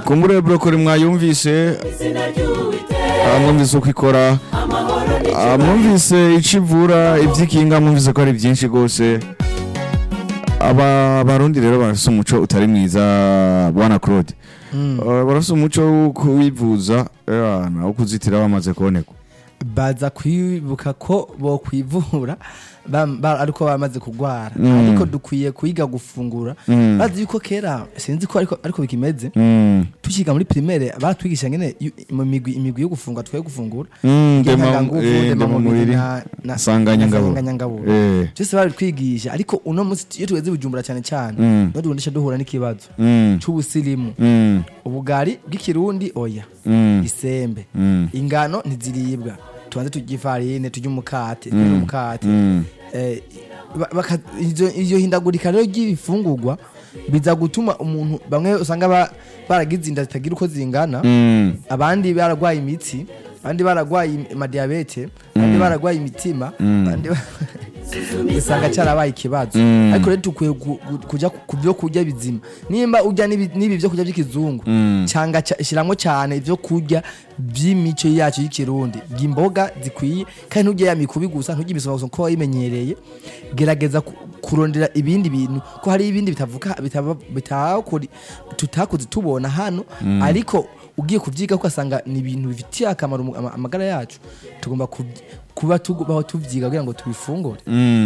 kumbure brokoli mwayumvise ah, mwumvise uko ikora Ah, mwumvise ico ivura ivy'ikinga mwumvise ko ari vyinshi gose aba abarundi rero barafise umuco utari mwiza bwana claude Ah, barafise umuco wo kuwivuza eh, wo kuzitira bamaze kubonekwa baza kwibuka ko bokwivura bam- ba- ariko bamaze kugwara Mm. ariko dukwiye kuyiga gufungura Mm. bazi yuko kera sinzi ko ariko, ariko bikimeze Mm. tukiga muri primaire baratwigisha ngene yu- mu migwi imigwi yo gufungura twaye gufungura Mm, ndema- ngenganguvu eh, ndemamubiri, nsanganyangaburo nsanganyangaburo. Eh. byose babitwigisha ariko uno munsi iyo tugeze i bujumbura cyane cyane Mm. no tugondesha duhura n'ikibazo Mm. c'ubusirimu Mm. ubugari bw'ikirundi oya Mm. isembe Mm. ingano ntiziribwa tubanze turya ifarine turya umukate turya umukate Mm. Eh, ba- baka- izo- iyo hindagurika rero ry'ibifungurwa biza gutuma umuntu bamwe usanga ba- baragize inda zitagira uko zingana Mm. abandi baragwaye imitsi abandi baragwaye amadiyabete abandi baragwaye imitima abandi ba- usanga cyarabaye ikibazo Mm. ariko rero dukwiye gu- gu- kuja ku- ku byo kurya bizima nimba urya n'ibi n'ibi byo kurya by'ikizungu Mm. cyanga shyiramo cyane ibyo kurya by'imico yacu y'ikirundi imboga zikwiye kandi ntujye ya mikubi gusa ntujye imisoma gusa kuko wayimenyereye gerageza ku- kurondera ibindi bintu ko hari ibindi bitavuga bitaba- bitakuri tutakuze tubona hano ariko ugiye kubyiga ugasanga ni ibintu bifitiye akamaro umu- ama- amagara yacu tugomba kubyi- kuba tubaho tubyiga kugira ngo tubifungure Mm.